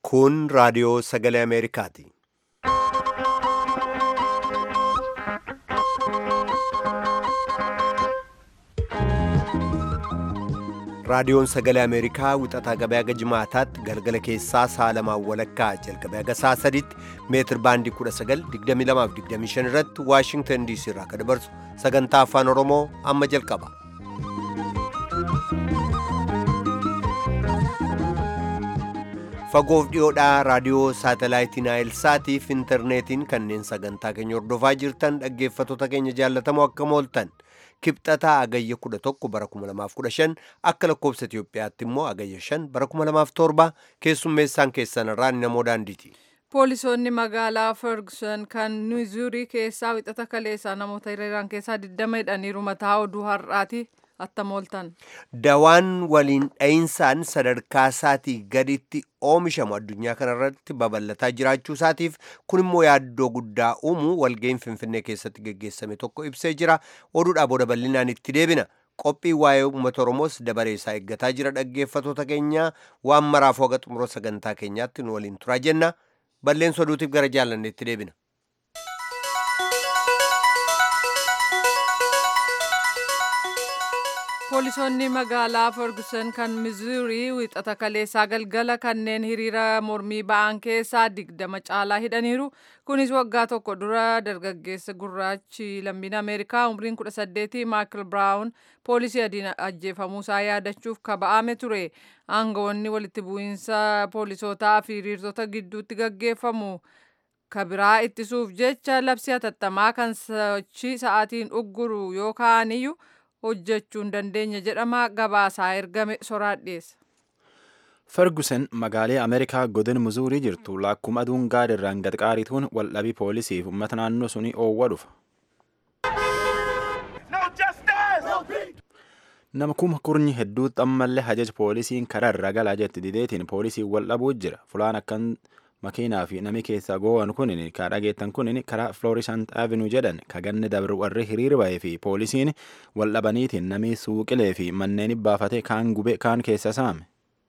Kun raadiyoo sagalee Ameerikaati. Raadiyoon sagalee Ameerikaa wixataa gabaa haga jimaataatti galgala keessaa sa'a lamaan walakkaa jalqabee haga sa'a sadiitti meetir baandii 1922-25 irratti Waashingtan DC irraa kan dabarsu sagantaa afaan Oromoo amma jalqaba. Fagoof dhiyoodhaa raadiyoo saatalaayitii Naayilsaatiif intarneetiin kanneen sagantaa keenya hordofaa jirtan dhaggeeffattoota keenya jaallatamoo akkam ooltan. kibxataa agayya 11 bara 2015 akka lakkoobsa Itiyoophiyaatti immoo agayya 5 bara 2007 keessummeessaan keessan irraa namoo daandiiti. Poolisoonni magaalaa Ferguson kan Mizurii keessaa wixata kaleessaa namoota hiriiraan keessaa 20 hidhaniiru mataa oduu har'aati attam ooltan. Dawaan waliin dha'insaan sadarkaa isaatii gaditti oomishamu addunyaa kanarratti babal'ataa jiraachuu isaatiif kun immoo yaaddoo guddaa uumuu walga'iin Finfinnee keessatti geggeessame tokko ibsee jira. Oduudhaa booda bal'inaan itti deebina. Qophii waa'ee uummata Oromoos dabaree isaa eeggataa jira dhaggeeffattoota keenya waan maraaf waga xumura sagantaa keenyaatti nu waliin turaa jenna. Balleessa oduutiif gara jaalanneetti deebina. Poolisoonni magaalaa Ferguson kan Mizurii wixata kaleessaa galgala kanneen hiriira mormii ba'an keessaa digdama caalaa hidhaniiru. Kunis waggaa tokko dura dargaggeessa gurraachi lammiin Ameerikaa umriin 18 Maakil Biraawun poolisii adiin ajjeefamuusaa yaadachuuf kaba'ame ture. Aangawoonni walitti bu'iinsa poolisootaa fi hiriirtota gidduutti gaggeeffamu. kabiraa ittisuuf jecha labsii hatattamaa kan sochii sa'aatiin ugguru yookaan iyyuu hojjechuu hin dandeenye jedhama gabaasaa ergame soraadheessa. Ferguson magaalee Ameerikaa godin Muzuurii jirtu lakkuma aduun gaadirraan gadqaarituun waldhabii poolisiif uummata naannoo sunii oowwa dhufa. Nama kuma kurnyi hedduutti ammallee hajaj poolisiin karaa irra galaa jetti dideetiin poolisiin waldhabuu jira. Fulaan akkan makiinaa fi nami keessaa goowwan kunin ka dhageettan kunin karaa Floorisant Avenue jedhan ka ganni dabre warri hiriir ba'ee fi poolisiin wal dhabaniitiin nami suuqilee fi manneen baafate kaan gube kaan keessa saame.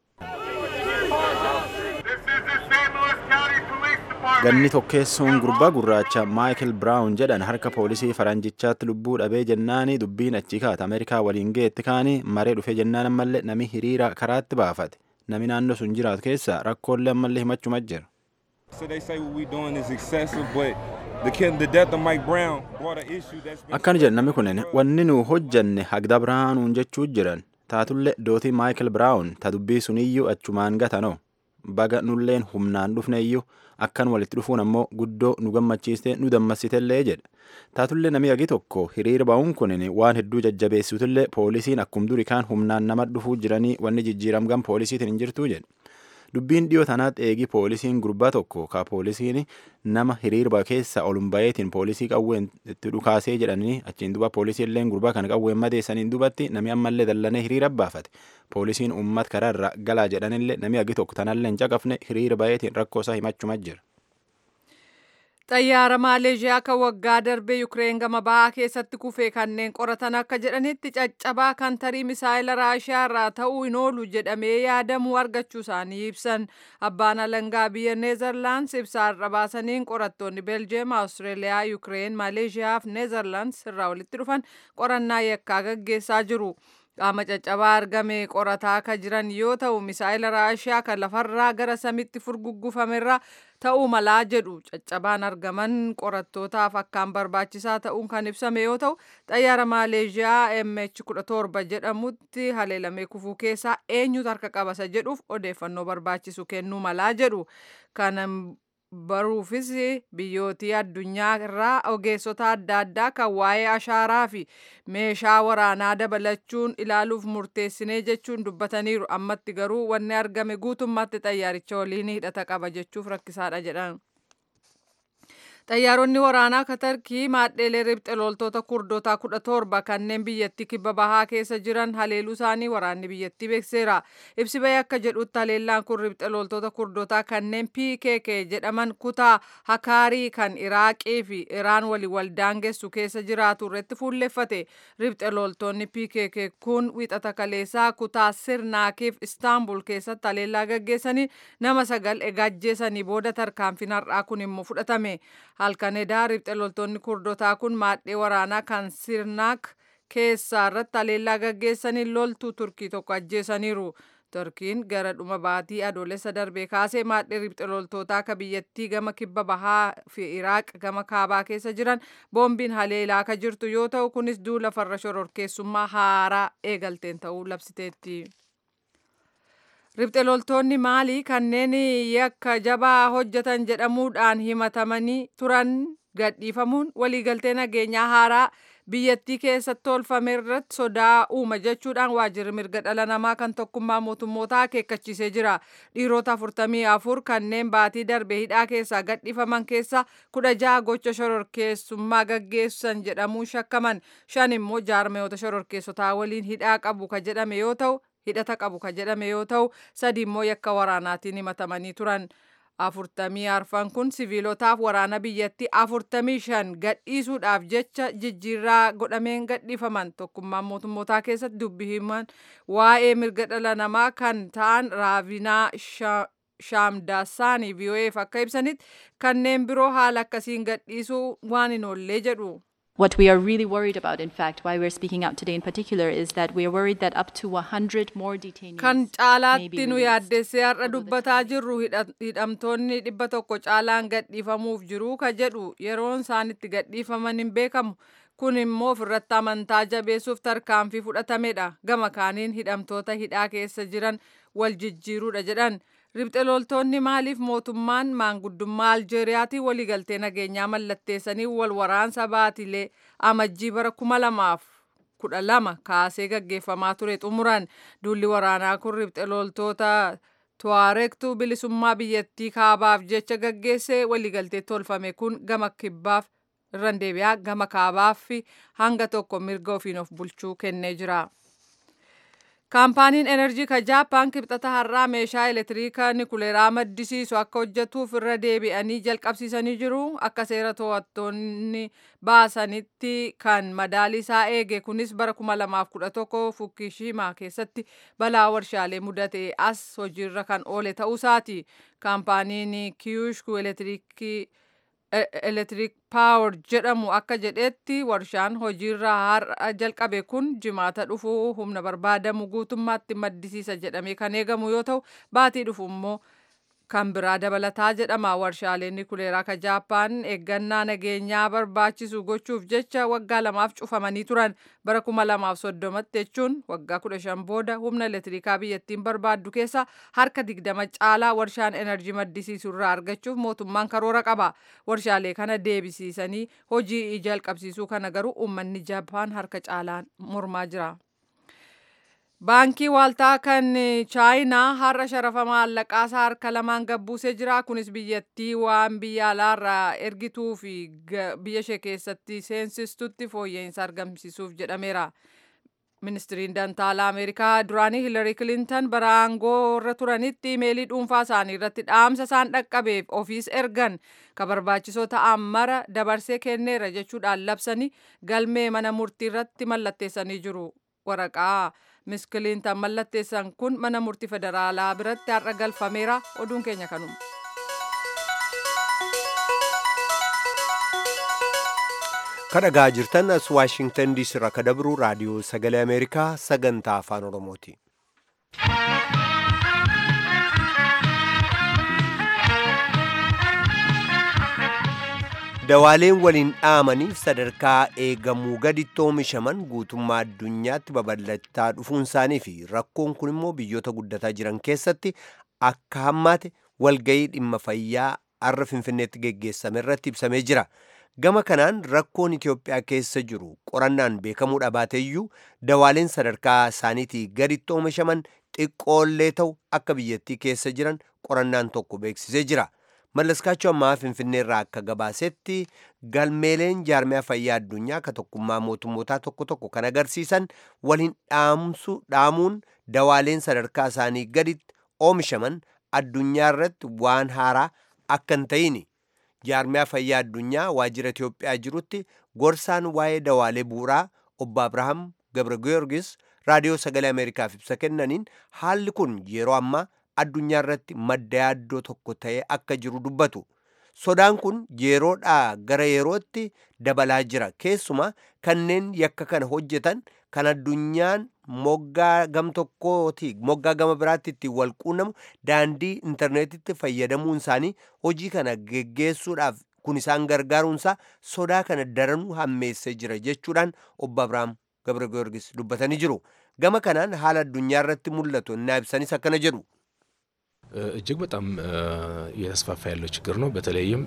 Ganni tokkeessoon gurbaa gurraacha Maayikil Biraawun jedhan harka poolisii faranjichaatti lubbuu dhabee jennaani dubbiin achi kaata Ameerikaa waliin geetti kaanii maree dhufe jennaan ammallee nami hiriira karaatti baafate. Nami naannoo sun jiraatu keessa rakkoolee ammallee himachuma jira. Akkana jedhan namni kunin wanni nu hojjanne hagda biraanuun jechuu jiran taatullee dootii Maayikil Biraawun ta dubbii suniyyuu achumaan gatanoo baga nulleen humnaan dhufne iyyuu akkan walitti dhufuun ammoo guddoo nu gammachiiste nu dammassitellee jedha. Taatullee namni agi tokko hiriira ba'uun kunin waan hedduu jajjabeessutullee poolisiin akkum duri kaan humnaan nama dhufuu jiranii wanni jijjiiramgan poolisiitiin hin jirtuu jedha. Dubbiin dhiyoo tanaatti eegi poolisiin gurbaa tokko ka poolisiin nama hiriirba keessa olun bayeetiin poolisii qawween itti dhukaasee jedhanii achiin duba poolisiillee gurbaa kana qawween madeessaniin dubatti nami ammallee dallanee hiriira baafate. Poolisiin uummat karaa irra galaa jedhanillee nami agi tokko tanallee hin caqafne hiriira bayeetiin rakkoo isaa himachuma jira. Xayyaara Maaleeshiyaa kan waggaa darbee Yukireen gama bahaa keessatti kufee kanneen qoratan akka jedhanitti caccabaa kan tarii misaayila Raashiyaa irraa ta'uu hin oolu jedhamee yaadamu argachuu isaanii ibsan. Abbaan alangaa biyya Neezerlaands ibsaa irra baasaniin qorattoonni Beeljeem, Awustreeliyaa, Yukireen, Maaleeshiyaa fi Neezerlaands irraa walitti dhufan qorannaa yakkaa gaggeessaa jiru. qaama caccabaa argame qorataa akka jiran yoo ta'u misaayila raashiyaa kan lafarraa gara samitti furguggufamerra ta'uu malaa jedhu caccabaan argaman qorattootaaf akkaan barbaachisaa ta'uun kan ibsame yoo ta'u xayyaara maaleeshiyaa MH17 jedhamutti haleelamee kufuu keessaa eenyutu harka qabasa jedhuuf odeeffannoo barbaachisu kennuu malaa jedhu kana baruufis biyyootii addunyaa irraa ogeessota adda addaa kan waa'ee ashaaraa fi meeshaa waraanaa dabalachuun ilaaluuf murteessinee jechuun dubbataniiru ammatti garuu wanni argame guutummaatti xayyaaricha waliin hidhata qaba jechuuf rakkisaadha jedhan. Xayyaaronni waraanaa Katarkii maadheelee riphxe loltoota kurdootaa kudha torba kanneen biyyattii kibba bahaa keessa jiran haleeluu isaanii waraanni biyyattii beekseera. Ibsi bahee akka jedhutti haleellaan kun riphxe loltoota kurdootaa kanneen PKK jedhaman kutaa Hakaarii kan Iraaqii fi Iraan walii waldaangessu keessa jiraatu irratti fuulleffate. Riphxe loltoonni PKK kun wixata kaleessaa kutaa Sirnaakiif Istaanbul keessatti haleellaa gaggeessanii nama sagal egaajjeessanii booda tarkaanfiin har'aa kun immoo fudhatame. halkan edaa riphxe loltoonni kurdotaa kun maadhee waraanaa kan sirnaak keessaa irratti haleellaa gaggeessanii loltuu turkii tokko ajjeesaniiru. Turkiin gara dhuma baatii adoolessa darbee kaasee maadhee riphxe loltootaa akka biyyattii gama kibba bahaa fi Iraaq gama kaabaa keessa jiran boombiin haleelaa akka jirtu yoo ta'u kunis duula farra shororkeessummaa haaraa eegalteen ta'uu labsiteetti. Riphxe loltoonni maalii kanneen yakka jabaa hojjetan jedhamuudhaan himatamanii turan gadhiifamuun waliigaltee nageenyaa haaraa biyyattii keessatti tolfame irratti sodaa uuma jechuudhaan waajjirri mirga dhala namaa kan tokkummaa mootummootaa akeekkachiisee jira. Dhiirota afurtamii afur kanneen baatii darbe hidhaa keessaa gadhiifaman keessa kudha jaha gocha shororkeessummaa gaggeessan jedhamuun shakkaman shan immoo jaarmeyoota shororkeessotaa waliin hidhaa qabu ka jedhame yoo ta'u hidhata qabu ka jedhame yoo ta'u sadi immoo yakka waraanaatiin himatamanii turan. afurtamii arfan kun siviilotaaf waraana biyyattii afurtamii shan gadhiisuudhaaf jecha jijjiirraa godhameen gadhiifaman tokkummaan mootummootaa keessatti dubbi himan waa'ee mirga dhala namaa kan ta'an raavinaa shaamdaasaanii vii'oo'eef akka ibsanitti kanneen biroo haala akkasiin gadhiisuu waan hin oollee jedhu. What we are really worried about, in fact, why we're speaking out today in particular, is that we are worried that up to 100 more detainees kan may be caalaatti nu released. yaaddessee har'a dubbataa jirru hidha- hidhamtoonni dhibba tokko caalaan gadhiifamuuf jiru ka jedhu yeroon isaan itti gadhiifaman hin beekamu kun immoo ofirratti amantaa jabeessuuf tarkaanfii fudhatamedha gama kaaniin hidhamtoota hidhaa keessa jiran wal jijjiiruudha jedhan ribxe loltoonni maaliif mootummaan maanguddummaa aljeeriyaatiin waliigaltee nageenyaa mallatteessanii wal waraansa baatilee amajjii bara kuma lamaaf kudha lama kaasee gaggeeffamaa ture xumuran duulli waraanaa kun ribxe loltoota tuwaarektu bilisummaa biyyattii kaabaaf jecha gaggeesse waliigaltee tolfame kun gama kibbaaf irran deebi'aa gama kaabaaf hanga tokko mirga ofiin of bulchuu kennee jira. Kaampaaniin enerjii ka Jaappaan kibxata har'aa meeshaa elektiriika nikuleeraa maddisiisu akka hojjetuuf irra deebi'anii jalqabsiisanii jiru. Akka seera to'attoonni baasanitti kan madaalii isaa eege kunis bara 2011 Fukushima keessatti balaa warshaalee mudate as hojiirra kan oole ta'uusaati. Kaampaaniin Kyushu elektiriikii Electric Power jedhamu akka jedhetti warshaan hojiirra har'a jalqabe kun jimaata dhufu humna barbaadamu guutummaatti maddisiisa jedhamee kan eegamu yoo ta'u baatii dhufu immoo kan biraa dabalataa jedhama warshaaleen nikuleeraa ka jaappaan eeggannaa nageenyaa barbaachisu gochuuf jecha waggaa lamaaf cufamanii turan bara kuma lamaaf soddomatti jechuun waggaa kudha shan booda humna elektiriikaa biyyattiin barbaaddu keessa harka digdama caalaa warshaan enerjii maddisiisu irraa argachuuf mootummaan karoora qaba warshaalee kana deebisiisanii hojii jalqabsiisuu kana garuu uummanni jaappaan harka caalaan mormaa jira. Baankii waaltaa kan chaayinaa har'a sharafa maallaqaasaa harka lamaan gabbuusee jira. Kunis biyyattii waan biyya alaarraa ergituu fi biyya ishee keessatti seensistutti fooyya'insa argamsiisuuf jedhameera. Ministiriin Dantaalaa Ameerikaa duraanii Hilarii Kilintan bara aangoo irra turanitti imeelii dhuunfaa isaanii irratti dhaamsa isaan dhaqqabeef ofiis ergan ka barbaachisoo ta'an mara dabarsee kenneera jechuudhaan labsanii galmee mana murtii irratti mallatteessanii jiru. Waraqaa Miss Kilintan mallatteessan kun mana murtii federaalaa biratti har'a galfameera. Oduun keenya kanuma. kadhagaa jirtan as waashingtan diisii irraa ka dabru raadiyoo sagalee ameerikaa sagantaa afaan oromooti dawaaleen waliin dhaamaniif sadarkaa eegamuu gaditti oomishaman guutummaa addunyaatti babal'achaa dhufuun isaanii fi rakkoon kun immoo biyyoota guddataa jiran keessatti akka hammaate walgayii dhimma fayyaa arra finfinneetti geggeessame irratti ibsamee jira. gama kanaan rakkoon Itoophiyaa keessa jiru qorannaan beekamuu dhabaateeyyuu dawaaleen sadarkaa isaaniitii gaditti oomishaman xiqqoollee ta'u akka biyyattii keessa jiran qorannaan tokko beeksisee jira. mallaskaachuu ammaa finfinneerraa akka gabaasetti galmeeleen jaarmiyaa fayyaa addunyaa ka tokkummaa mootummootaa tokko tokko kan agarsiisan waliin dhaamuun dawaaleen sadarkaa isaanii gaditti oomishaman addunyaa irratti waan haaraa akka hin ta'ini jaarmiyaa fayyaa addunyaa waajjira Itiyoophiyaa jirutti gorsaan waa'ee dawaalee bu'uuraa obbo Abrahaam Gabra Giyoorgis raadiyoo sagalee Ameerikaaf ibsa kennaniin haalli kun yeroo ammaa addunyaa irratti madda yaaddoo tokko ta'ee akka jiru dubbatu. Sodaan kun yeroodhaa gara yerootti dabalaa jira. Keessumaa kanneen yakka kana hojjetan kan addunyaan moggaa gam tokkooti moggaa gama biraatti ittiin wal quunnamu daandii intarneetitti fayyadamuun isaanii hojii kana geggeessuudhaaf kun isaan gargaaruunsaa sodaa kana daranuu hammeessee jira jechuudhaan obbo Abrahaam Gabra Giyoorgis dubbatanii jiru. Gama kanaan haala addunyaa irratti mul'atu innaa ibsanis akkana jedhu. እጅግ በጣም እየተስፋፋ ያለው ችግር ነው። በተለይም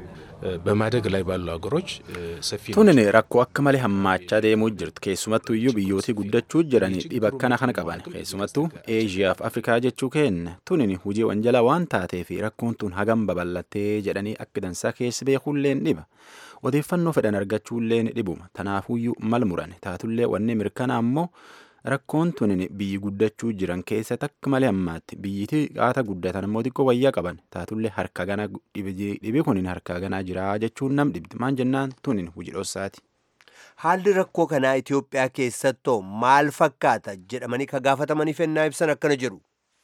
በማደግ ላይ ባሉ ሀገሮች ሰፊ tunin rakkoo akka malee hammaachaa deemuu jirtu keessumattuu iyyuu biyyootii guddachuu jiran dhiba akkana kana qaban keessumattuu eeshiyaa fi afrikaa jechuu kenna tunin hujii wanjala waan taatee fi rakkoon tun hagam babal'attee jedhanii akka dansaa keessi beekuulleen dhiba odeeffannoo fedhan argachuulleen dhibuma tanaafuyyuu mal muran taatullee wanni mirkanaa ammoo rakkoon tunin biyyi guddachuu jiran keessatti akka malee ammaatti biyyiti qaata guddatan immoo xiqqoo wayyaa qaban taatullee harka gana dhibi kunin harka ganaa jira jechuun nam dhibdi maan jennaan tunin hujii dhossaati. Haalli rakkoo kanaa Itoophiyaa keessattoo maal fakkaata jedhamanii ka gaafatamanii fennaa ibsan akkana jedhu.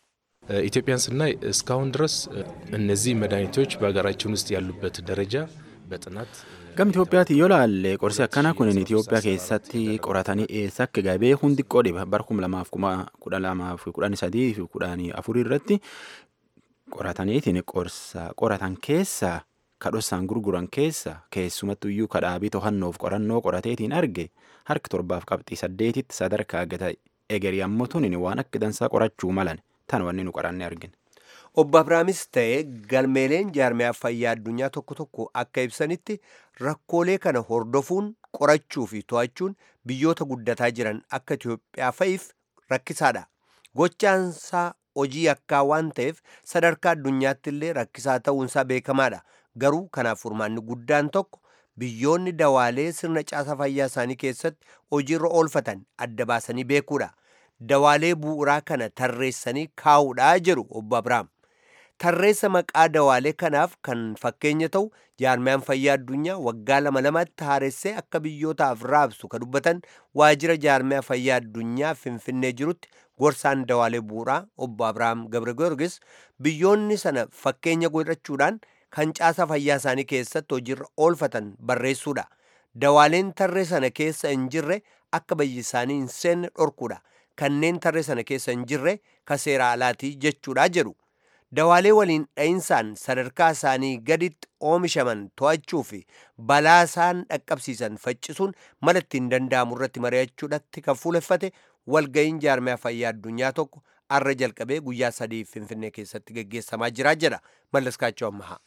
ኢትዮጵያን ስናይ እስካሁን ድረስ እነዚህ መድኃኒቶች በሀገራችን ውስጥ ያሉበት ደረጃ በጥናት Gam Itoophiyaatti yoo laalle qorsi akkana kunin Itoophiyaa keessatti qoratanii eessa akka gabee hundi xiqqoo dhiba bara kuma lamaaf kuma kudha lamaaf kudhan sadii fi kudhanii afurii irratti qorataniitiin qorsa qoratan keessaa kadhossaan gurguran keessa keessumattu iyyuu kadhaabii to'annoof qorannoo qorateetiin arge harki torbaaf qabxii saddeetitti sadarkaa gata egerii ammoo tunin waan akka dansaa qorachuu malan tan wanni nu qoranne argine. Obbo Abiraamis ta'ee galmeeleen jaarmiyaa fayyaa addunyaa tokko tokko akka ibsanitti rakkoolee kana hordofuun qorachuu fi to'achuun biyyoota guddataa jiran akka Itoophiyaa fa'iif rakkisaadha. Gochaansaa hojii akkaa waan ta'eef sadarkaa addunyaatti illee rakkisaa ta'uunsaa beekamaadha. Garuu kanaaf furmaanni guddaan tokko biyyoonni dawaalee sirna caasa fayyaa isaanii keessatti hojiirra oolfatan adda baasanii beekuudha. Dawaalee bu'uuraa kana tarreessanii kaa'uudhaa jedhu obbo Abiraam. Tarreessa maqaa dawaalee kanaaf kan fakkeenya ta'u jaarmiyaan fayyaa addunyaa waggaa lama lamatti haaressee akka biyyootaaf raabsu ka dubbatan waajjira jaarmiyaa fayyaa addunyaa finfinnee jirutti gorsaan dawaalee bu'uuraa obbo Abiraam Gabra Giyoorgis biyyoonni sana fakkeenya godhachuudhaan kan caasa fayyaa isaanii keessatti hojiirra oolfatan barreessuudha. Dawaaleen tarree sana keessa hin jirre akka biyyi isaanii hin seenne dhorkuudha. Kanneen tarree sana keessa hin jirre ka seera alaatii jechuudha jedhu. Dawaalee waliin dha'insaan sadarkaa isaanii gaditti oomishaman to'achuu fi balaa isaan dhaqqabsiisan faccisuun mala ittiin danda'amu irratti mari'achuudhatti kan fuuleffate walga'iin jaarmiyaa fayyaa addunyaa tokko arra jalqabee guyyaa sadii finfinnee keessatti geggeessamaa jira jedha mallaskaachoo ammahaa.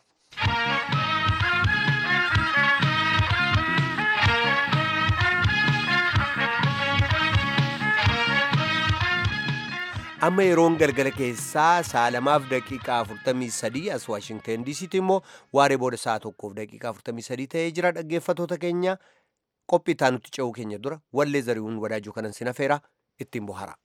amma yeroon galgala keessaa sa'a lamaaf daqiiqaa 43 as waashingten diisiitti immoo waaree booda sa'a tokkoof daqiiqaa 43 ta'ee jira dhaggeeffatoota keenya qophii taanutti ce'uu keenya dura wallee zari'uun wadaajuu kanan sinafeera ittiin bohara.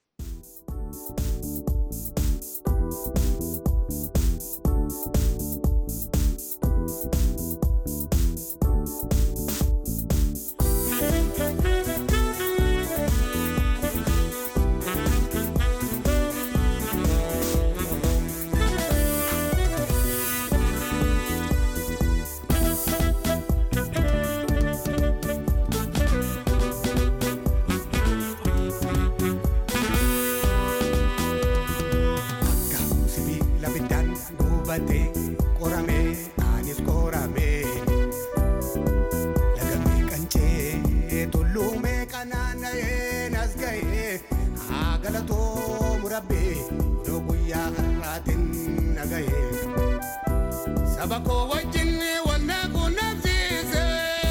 qabatee qoramee anis qoramee lagamee qancee tulluumee qanaanna'ee nas ga'ee haa galatoomu rabbee odoo guyyaa har'aatiin na ga'ee saba koo wajjin wanna quunnamsiise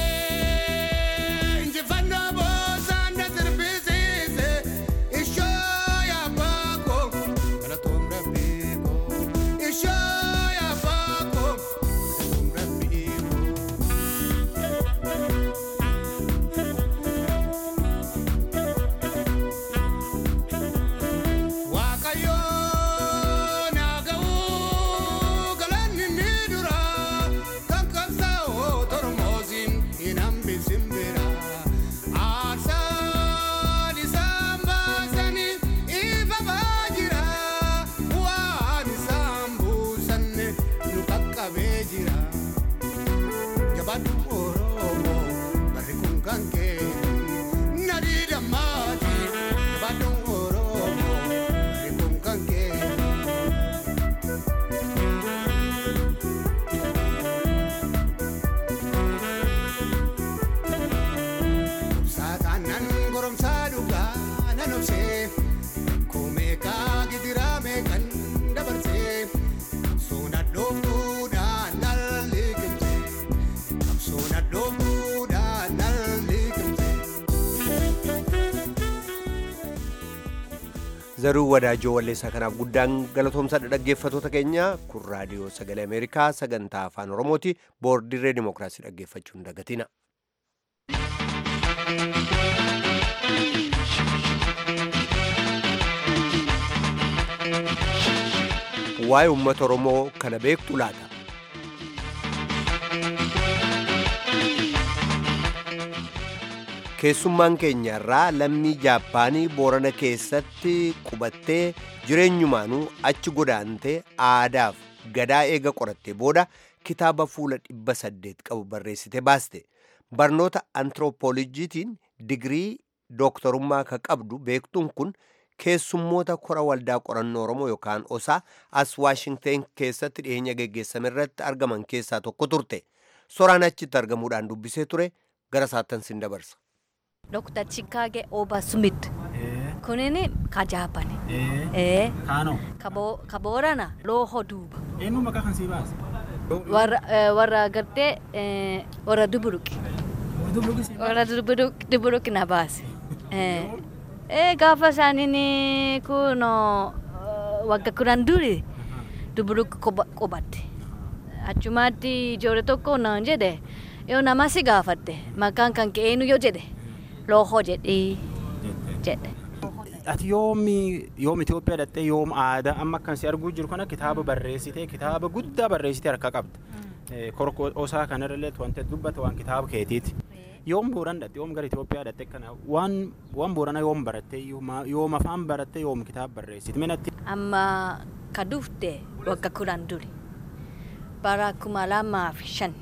injifannoo boosaan na sirbisiise ishoo yaabaa koo galatoom rabbee koo ishoo yaabaa kan kee nadii dammaati baaddoon oromoo eeguun kan kee. Saatanan goromsaa dhugaa nan obsee Koomeekaa gidiraa meeqan dabarsee Soona dhooftuudhaan nan liqimsee Soona dhooftuudhaan nan liqimsee. zaruu wadaajoo walleessaa kanaaf guddaan galatoomsadha dhaggeeffatoota keenya kun raadiyoo sagalee ameerikaa sagantaa afaan oromooti boordirree dimookiraasii dhaggeeffachuu hin dagatina waa'ee uummata oromoo kana beektu laata keessummaan keenya irraa lammii jaappaanii boorana keessatti qubattee jireenyumaanuu achi godaantee aadaaf gadaa eega qorattee booda kitaaba fuula dhibba saddeet qabu barreessite baaste barnoota antiroopoolojiitiin digirii dooktorummaa ka qabdu beektuun kun keessummoota kora waldaa qorannoo oromoo yookaan osaa as waashingten keessatti dhiyeenya geggeessame irratti argaman keessaa tokko turte soraan achitti argamuudhaan dubbisee ture gara saattan sin dabarsa Dr. Chikage Oba Smith. Kunini ka Jaapani. Eh. Kaanoo. Kabo kaboorana looho duuba. Eenyu maqaa kan sii baase? Warra eh, warra gartee eh, warra duburuqi. Warra duburuqi duburuqi na baase. Eh. Eh gaafa isaaniin kuno wagga kudhan duri duburuqi qubatte. Achumaatti ijoollee tokko naan jedhe yoo nama si gaafatte maqaan kan kee eenyu yoo jedhe looho jedhii jedhe. Ati yoomi yoom Itoophiyaa dhattee yoom aadaa amma akkan si arguu jiru kana kitaaba barreessitee kitaaba guddaa barreessitee harka qabda. Korkoo osaa kanarrallee wanti dubbata waan kitaaba keetiiti. Yoom booran dhatte yoom gara Itoophiyaa dhatte kana waan waan boorana yoom baratte yoom afaan baratte yoom kitaaba barreessite minatti. Amma ka dhufte wagga kudhan duri bara kuma lamaa fi shan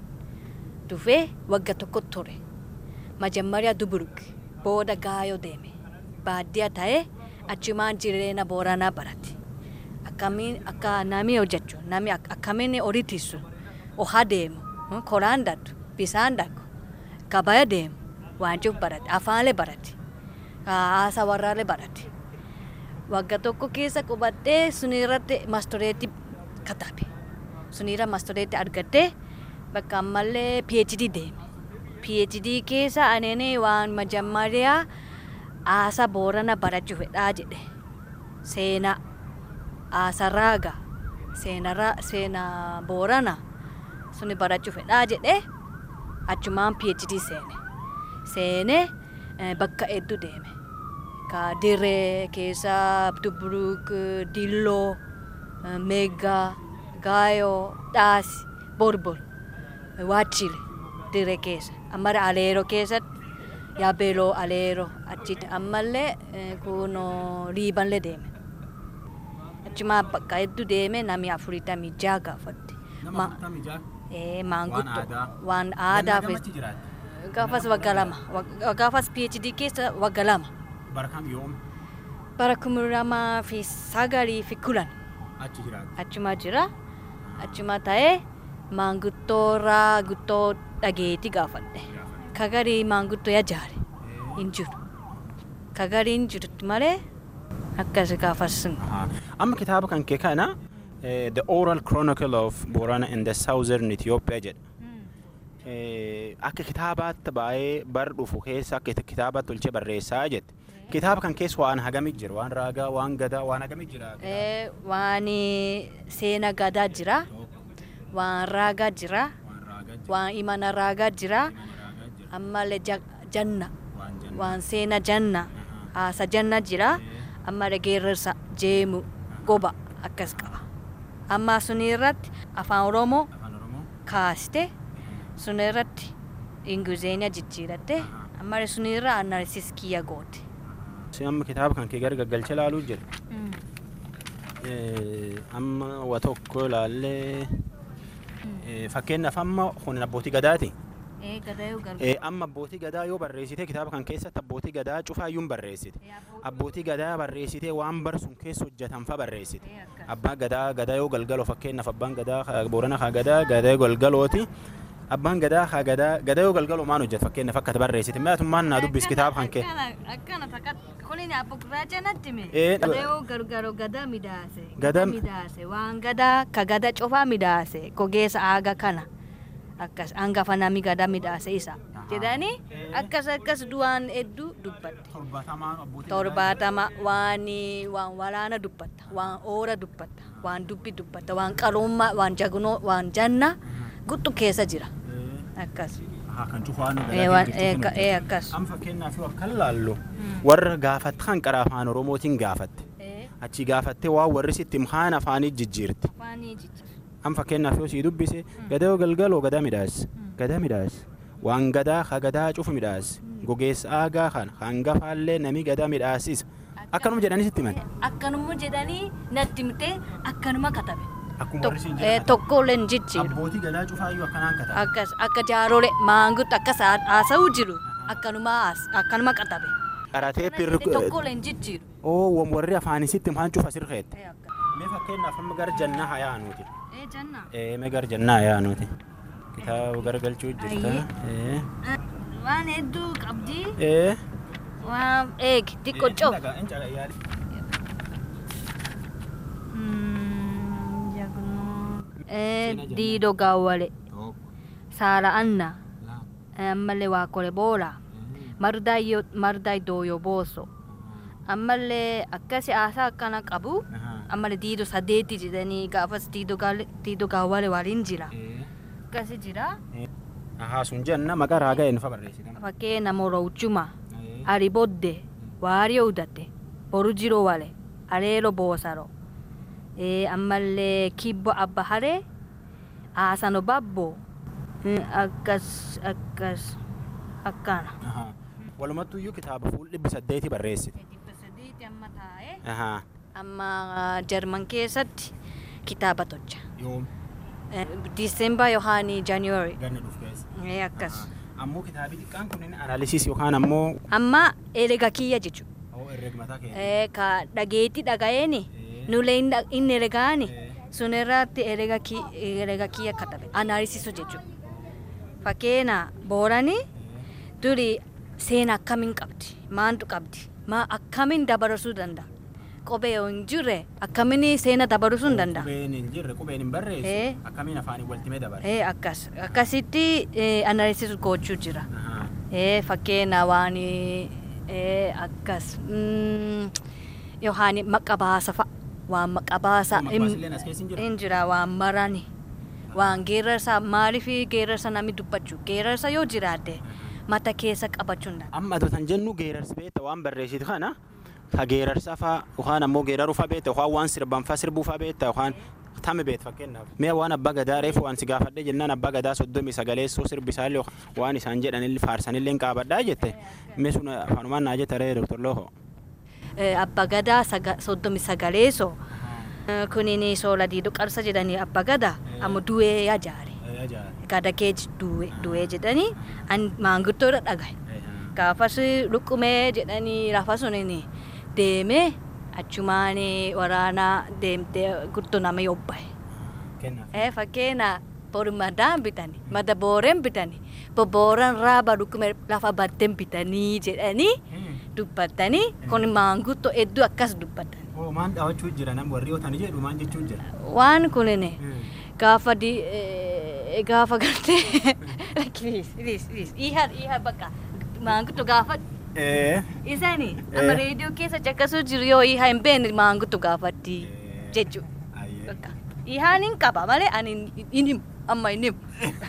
dhufee wagga tokko ture. Majammariyaa Duburuk booda gaayoo deeme. baadiyyaa ta'ee achumaan jireenya booranaa barate. Akkamiin akka namni hojjechu namni akkamiin horii tiisu ohaa deemu koraan daddu bisaan dhaqu gabaya deemu waanjuuf barate afaanlee barate haasa warraalee barate. Wagga tokko keessa qubattee sunirratti mastoreetti katabe. Sunirra mastoreetti argattee bakka ammallee PhD deeme. PhD keessa aneenee waan majammariyaa aasa boorana barachuu fedhaa jedhe seenaa aasa raaga seenaa boorana suni barachuu fedhaa jedhe achumaan PhD seene seenee bakka hedduu deeme ka dirree keessa dubruk dilloo meeggaa gaayoo dhaasi borbor waachile dirree keessa ammara aleeroo keessatti yaabeeloo aleeroo achitti ammallee kuno riibanlee deeme achumaa bakka hedduu deeme namni afuritamii jaa gaafatte maangutto waan aadaa gaafas wagga lama gaafas phd keessa wagga lama bara kuma lamaa fi sagalii fi kudhan achuma jira achuma ta'ee maanguttoorraa guttoo dhageetti gaafadhe kagarii maanguddoo yajaare hin jiru kagarii hin jirutti malee akkas gaafas Amma kitaaba kan kee kana The Oral Chronicle of Borana in the Southern Ethiopia jedha. Akka kitaabaatti baay'ee bar dhufu keessa akka kitaabaatti tolchee barreessaa jette. Kitaaba kan keessa waan hagamii jira waan raagaa waan gadaa waan hagamii jira. waan seena gadaa jira waan raagaa jira waan imana raagaa jira ammallee janna waan seena janna haasa janna jira ammallee geerrarsa jeemu goba akkas qaba amma suni irratti afaan oromoo kaaste suni irratti ingilizeenya jijjiiratte ammallee suni irra analisis kiyya goote. Amma kitaaba kan kee gara gaggalcha ilaaluu jira. Amma wa tokko ilaallee fakkeenyaaf amma kun abbootii gadaati. Eh, amma abbootii gadaa yoo barreessite kitaaba kan keessatti abbootii gadaa cufaayyuun barreessite abbootii gadaa barreessite waan barsun keessa hojjetan fa barreessite abbaan gadaa gadaa yoo galgaloo fakkeenyaaf abbaan gadaa ka- boorana kaa gadaa gadaa galgalooti abbaan gadaa kaa gadaa gadaa yoo galgaloo maan hojjeta fakkeenyaaf akka ati barreessite maatummaan naa dubbis kitaaba kan kee akkana takka kuniin abbo gurraacha natti me Eh, gadayoo gargaro gadaa midaase Gadaa- gadaa midaase waan gadaa ka gadaa cofaa midaase gogeessa aaga kana akkas hangafa nami gadaa midaase isa jedhanii akkas akkas du'aan hedduu dubbatte torbaatama waan waan waraana dubbatta waan oora dubbatta waan dubbi dubbatta waan qarummaa waan jagnoo waan janna guttu keessa jira akkas kan cufaan Eh, waan- eh, ka- eh, akkas Amma fakkeenyaaf yoo akka laallu warra gaafatte kan qara afaan oromootiin gaafatte Eh, achi gaafattee waan warri sitti kaan afaanii jijjiirti afaanii jijjiira. am fakkeenyaaf yoo sii dubbise gadaa galgaloo gadaa midhaas gadaa midhaas waan gadaa ka gadaa cufu midhaas gogeessa aagaa kan hangafaallee nami gadaa midhaasisa akkanuma jedhanii sitti himan akkanuma jedhanii natti himtee akkanuma katabe akkuma Tok- warri siin eh, jedhan tokkollee hin jijjiiru abbootii gadaa cufaayyuu akkanaan katabe akkas akka jaarole maangutti akkas haa- haasa'uu jiru akkanuma haas- akkanuma katabe qaratee Natti pirri tokkollee hin jijjiiru oo wam- warri afaanii sitti himan cufa sirreette Eh, akkas. mee fakkeenyaaf amma gara jannaa hayaa nuti Eh, janna. ee mee gara jannaa hayaa nuti kitaaba garagalchuu jirta ee Eh, waan hedduu qabdi ee waan eegi xiqqoo coof diido gaawwale saala anna ammallee waa kole boola mardaay dooyo booso ammallee akkasi haasaa akkana qabu ammallee diido sadeeti jedhanii gaafas diido gaale- diido gaawwale waliin jira akkasi jira Ahaa sun jenna maqaa raagaa eenyu fa barreessite fakkeenya morowchuma ari bodde waariyo udatte boru jiro wale aleelo boosaro ee ammallee kibbo abba hare aasano babbo Mm, akkas akkas akkana walumattu iyyuu kitaaba fuul dhibbi saddeeti barreessite Ahaa. amma jarman keessatti kitaaba tolcha yoom disemba yohaani january ganna dhuf keessa ee akkas ammoo kitaabi xiqqaan kunin analysis yookaan ammoo amma erga kiyya jechu oo herregmataa keessa Eh, ka dhageetti dhagayeeni nulee inni ergaani sun irratti erga ki- erga kiyya katabe analysisu jechuudha. Fakkeenya boorani duri seena akkamiin qabdi maantu qabdi maa akkamiin dabarsuu danda'a qubee yoo hin jirre akkamiin seena dabarsuu hin danda'a. qubeen hin jirre qubeen hin barreessu Eh. akkamiin afaanii waltimee dabare Eh, akkas akkasitti analysis gochuu jira. Ahaa. Eh, fakkeenya waan eh, akkas mm, yookaan maqabaasa fa'a waan maqabaasa Maqbaasilleen as keessa hin jiru? hin jira waan marani waan geerarsa maaliif geerarsa namni dubbachuu geerarsa yoo jiraate mata keessa qabachuun danda'a. amma adotan jennu geerarsi beekta waan barreessitu kana ka geerarsa faa yookaan ammoo geeraruu faa beekta yookaan waan sirban faa sirbuu faa beekta yookaan tame beekta fakkeenyaaf mee waan abbaa gadaa reefu waan si gaafadhe jennaan abbaa gadaa soddomii sagaleessoo sirbisaallee waan isaan jedhanillee faarsanillee hin qaabadhaa jette mee sun afaanumaan naa jetta ree doktor Looho. Eh, Abba gadaa saga- soddomi sagaleeso Eh, kunin soola diidoo qarsa jedhanii abba gadaa amma du'ee yajaare gada kee du'ee du'ee jedhanii an maanguddoo irra dhagaye. gaafas luqqumee jedhanii lafa suniin deemee achumaan waraanaa deemtee guddoo nama yobbaye. Eh, fakkeenya bori madaan bitani mada booreen bitani bobooran raaba luqqumee lafa baddeen bitanii jedhanii dubbatanii kun maanguddoo hedduu akkas dubbatan. Maan dhaawachuu jira nam warri ootani jedhu maan jechuu jira. Waan kunin gaafa di eh, gaafa gartee please please please iha iha bakka maanguddoo gaafa Isani amma reediyoo keessa caqasuu jiru yoo ihaa hin beekne maanguddo gaafatti jechu. Ihaan hin qaba malee ani hin himu amma hin himu.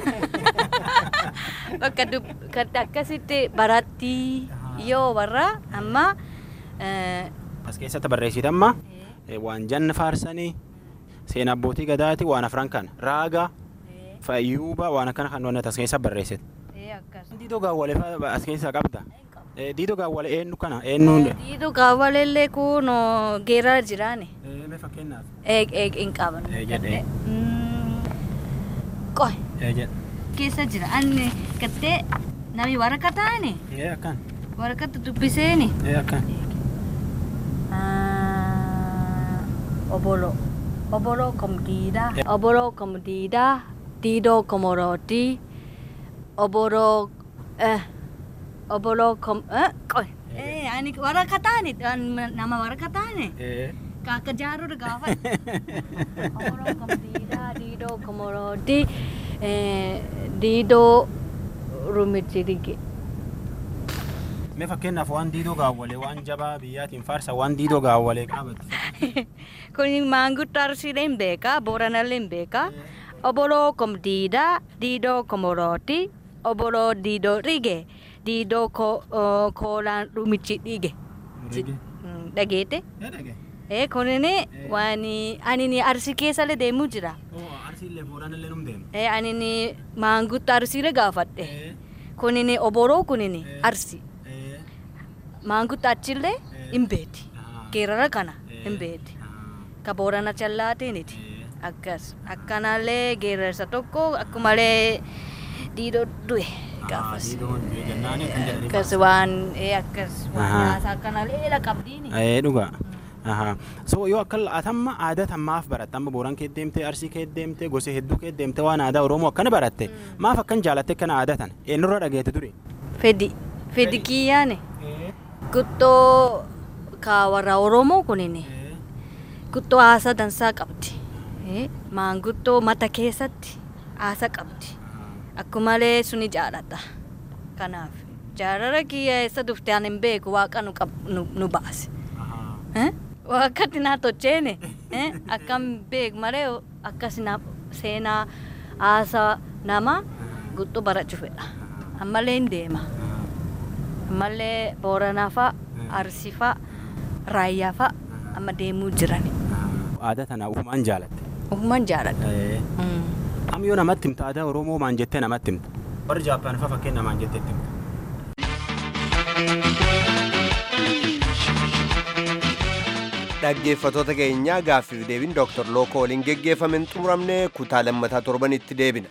Bakka kan akkasitti baratti yoo warra amma As keessatti barreessite amma waan janna faarsanii seenaa abbootii gadaati waan afran kana raaga fayyuuba waan akkana kan wanti as keessa barreessite. Diidoo gaawwalee fa'aa as keessaa qabda. Diidoo gaawwalee eenyu kana eenyuun. diidoo gaawwalellee kun geerara jiraane. Mee fakkeenyaaf. Eeg eeg hin qaban. Ee jedhee. Qoy Ee jedhe. keessa jira anni gattee nami waraqaa taane Ee akkan. waraqata dubbiseeni Ee akkan. obolo obolo kom diida obolo kom diida diidoo komorooti obolo eh obolo kom eh qoy eh ani waraqaa taane an- nama waraqaa taane Ee. Kakak jarur gawat. Orang kembira dido komorodi eh dido rumit sedikit. Mee fakkeenyaaf waan diidoo gaawwalee waan jabaa biyyaatiin faarsa waan diidoo gaawwalee qaabatti. Kun manggut tarsileen beka, boranalen beka. Obolo kom dida, dido komoroti, obolo dido rige, dido ko uh, kolan rumit dige. Hmm, Dagete. Ee dhage. Eh kunini wani ani ni arsi keessa deemu jira. Oo arsiillee booraan illee num deema. Eh ani ni manggut arsiile gaafadhe. Ee. Kunini oboroo kunini arsi. Ee. Manggut achillee hin beeti. Ahaa. Geerara kana Ee. hin beeti. Ahaa. Ka boorana challaatiiniti. Ee. Akkas. Akkanallee geerarsa tokko akkumalee diidoo du'e gaafas. Diidoon jennaani kan jedhanii. Akkas waan eh akkas waan Ahaa. nyaata akkanallee la qabdiini. Ee dhugaa. Ahaa. So yoo akka atamma aadaa tammaaf baratte amma booran kee deemtee arsii kee deemtee gosa hedduu kee deemtee waan aadaa oromoo akkana baratte maaf akkan jaalatte kana aadaa tan eenyurra dhageette ture. Fedi. Fedi kiyyaane. Guttoo ka warra Oromoo kunini. Guttoo haasa dansaa qabdi. Eh, Maanguttoo mata keessatti haasa qabdi. Akkumalee suni jaalladha. Kanaaf jaalala kiyya eessa dhufte ani hin beeku waaqa nu, qab- nu, nu baase. Eh? Waaqatti naa tocheene. Eh? Akkam beeku malee akkas na seenaa haasa nama guttoo barachuu fedha. Ammallee hin deema. Ammallee Booranaa fa'a, Arsii fa'a, Raayyaa fa'a amma deemuu jiran. Aadaa tana ufumaan jaalatte. Ufumaan jaalladha. Mm. Am yoo namatti himta aadaa oromoo maan jettee namatti himta. Warri Jaappaan fa'aa fakkeenya maan jettee itti himta. dhaggeeffatoota keenyaa gaaffiif deebiin dooktar lookoo waliin geggeeffamen xumuramne kutaa lammataa torbanitti deebina.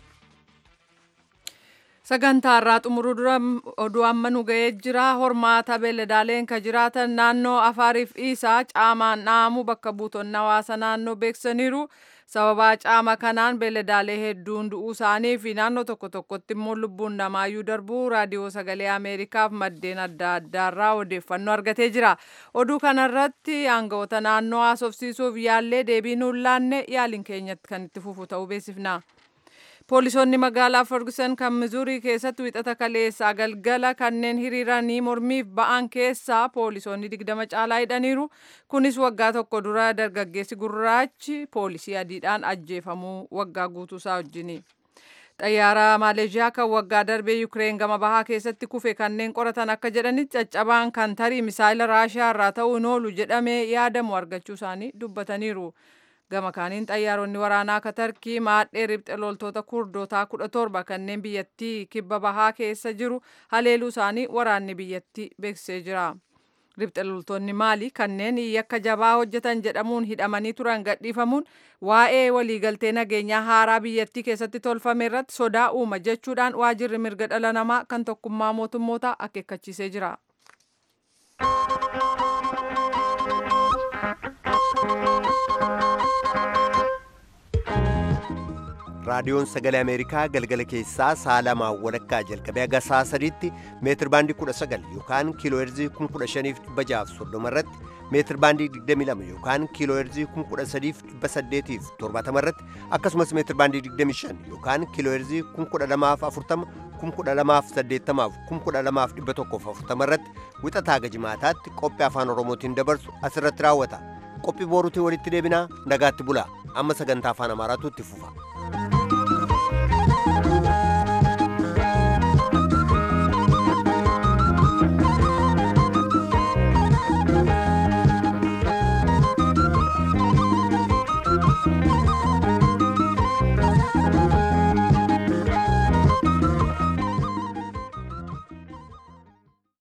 Sagantaa irraa xumuruu dura oduu amma nu ga'ee jira. Hormaata beeladaaleen ka jiraatan naannoo Afaariif Iisaa caamaan dhaamu bakka buutonni hawaasa naannoo beeksisaniiru. Sababaa caama kanaan beeladaalee hedduun du'uu isaanii fi naannoo tokko tokkotti immoo lubbuun namaayyuu darbuu raadiyoo sagalee Ameerikaaf maddeen adda addaarraa odeeffannoo argatee jira. Oduu kanarratti aangawoota naannoo haasofsiisuuf yaallee deebii nuun laanne yaaliin keenyatti kan itti fufu ta'uu beeksifna. Poolisoonni magaalaa Ferguson kan Mizuurii keessatti wixata kaleessaa galgala kanneen hiriiranii mormiif ba'an keessaa poolisoonni digdama caalaa hidhaniiru. Kunis waggaa tokko dura dargaggeessi gurraachi poolisii adiidhaan ajjeefamuu waggaa guutuusaa wajjini. Xayyaara Maaleeshiyaa kan waggaa darbee Yukireen gama bahaa keessatti kufe kanneen qoratan akka jedhanitti caccabaan kan tarii misaayila Raashiyaa irraa ta'uu hin oolu jedhamee yaadamu argachuu isaanii dubbataniiru. gama kaaniin xayyaaronni waraanaa akka tarkii maadhee ribxe loltoota kurdootaa kudha torba kanneen biyyattii kibba bahaa keessa jiru haleeluu isaanii waraanni biyyattii beeksisee jira. Ribxe loltoonni maali kanneen yakka jabaa hojjetan jedhamuun hidhamanii turan gadhiifamuun waa'ee waliigaltee nageenyaa haaraa biyyattii keessatti tolfame irratti sodaa uuma jechuudhaan waajirri mirga dhala namaa kan tokkummaa mootummootaa akeekkachiisee jira. raadiyoon sagalee ameerikaa galgala keessaa sa'a lamaa walakkaa jalqabee haga sa'a sadiitti meetir baandii 19 yookaan kiiloo heerzii 15,630 irratti meetir baandii 22 yookaan kiiloo heerzii 13,870 irratti akkasumas meetir baandii 25 yookaan kiiloo heerzii 1240 1280 1240 irratti wixataa haga jimaataatti qophii afaan oromootiin dabarsu asirratti raawwata qophii booruutiin walitti deebinaa nagaatti bulaa amma sagantaa afaan amaaraatu itti fufa.